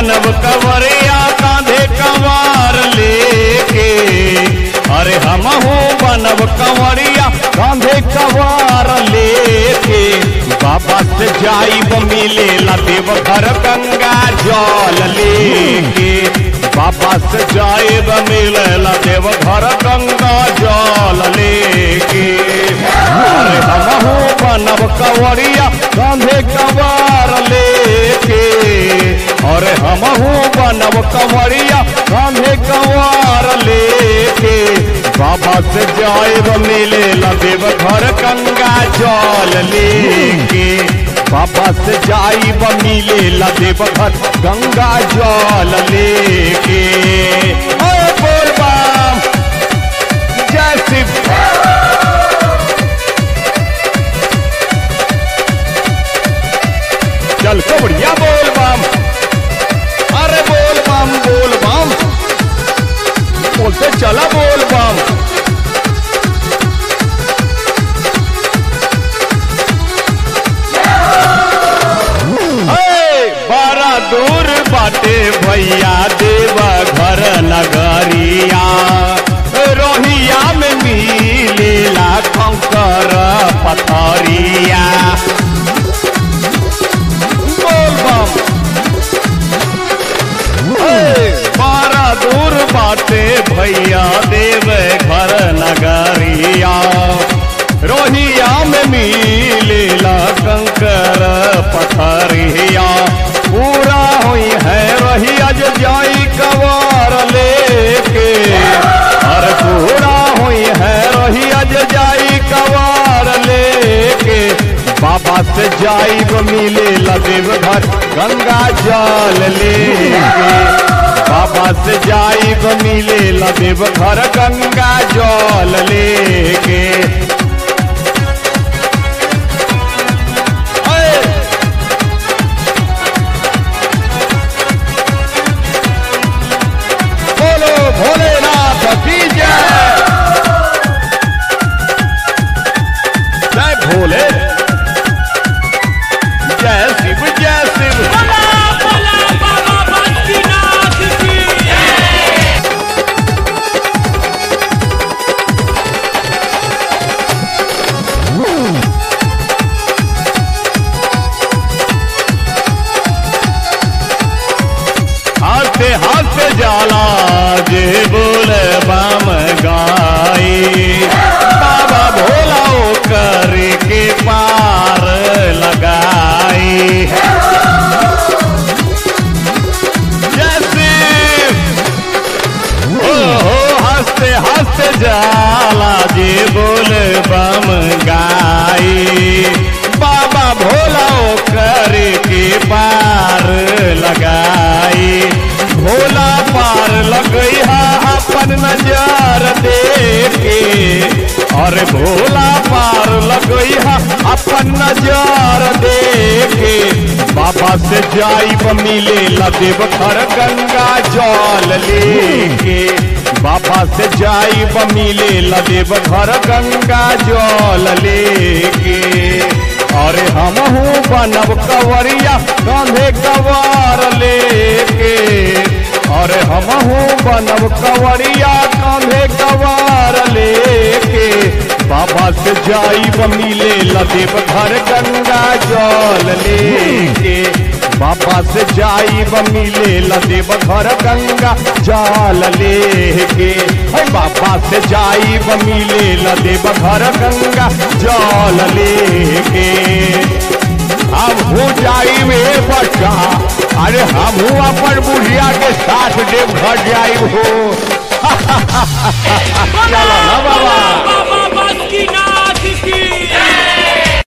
बनब कवरिया कांधे कवार लेके अरे हमहू बनब कंवरिया कांधे कवार लेके बाबा से जाइब मिले ला देवघर गंगा जल लेके बाबा से जाइब मिले ला देवघर गंगा जल लेके अरे हमहू बनब कंवरिया कांधे कवार लेके अरे हमहू बनब कंवरिया कांधे कवार लेके बाबा से जाएब मिले देव घर गंगा जल लेके बाबा से जाइब मिले देव घर गंगा जल लेके ओए बोल बाम जय शिव चल कबड़िया बोल बाम अरे बोल बाम बोल बाम बोलते चला बोल बाम बारा दूर बाटे भैया देवा घर नगरिया रोहिया में मिलेला कंकर पथरिया बोल बम बारा दूर बाटे भैया देव घर नगरिया रोहिया में मिलेला कंकर पथरिया पूरा हुई है रहिया जो जाई कवार लेके और पूरा हुई है रहिया जो जाई कवार लेके बाबा से जाइब मिले लदेव घर गंगा जल लेके बाबा से जाइब मिले लदेव घर गंगा जल लेके बोलो भोलेनाथ की जय जय भोले जय शिव जय शिव भला भला बाबा बद्रीनाथ की हाथे हाथ जाला जे बोले बाम गाई बाबा भोला ओ करे के पार लगाई जैसे ओ हो हंसते हंसते जाला जे बोले बम गाई बाबा भोला ओ करे के पार लगाई भोला पार लगई हा अपन नजर देखे और भोला पार लगई हा अपन नजर देखे बाबा से जाइब मिले लदेव घर गंगा जल लेके बाबा से जाइब मिले लदेव घर गंगा जल लेके अरे हमहू बनब कवरिया कांधे कवार लेके अरे हमहू बनब कवरिया कांधे कवार लेके बाबा से जाइब मिले लदेव घर गंगा जल लेके बाबा से जाइब मिले लदेव घर गंगा जल लेके हे बाबा से जाइब मिले लदेव घर गंगा जल लेके हमहू जाइब ए बच्चा अरे हमहू अपन बुढ़िया के साथ देव घर जाइब हो चलो ना बाबा